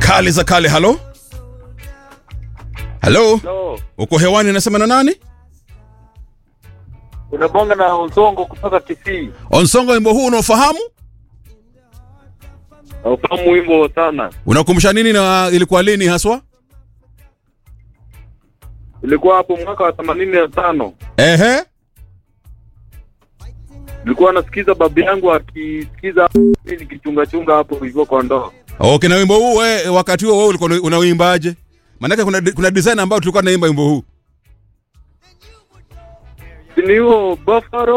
kali za kale. Halo, halo, No, uko hewani, nasema na nani? unabonga na Onsongo kutoka Kisii. Onsongo, wimbo huu unaofahamu, Naufahamu wimbo sana. unakumbusha nini na ilikuwa lini haswa? Ilikuwa hapo mwaka wa themanini na tano. Ehe, Nilikuwa nasikiza babu yangu akisikiza mimi nikichunga chunga hapo hivyo kwa ndoo. okay. Na wimbo huu we, wakati huo wewe ulikuwa unauimbaje? Maanake kuna, kuna design ambayo tulikuwa tunaimba wimbo huu Ni huo Buffalo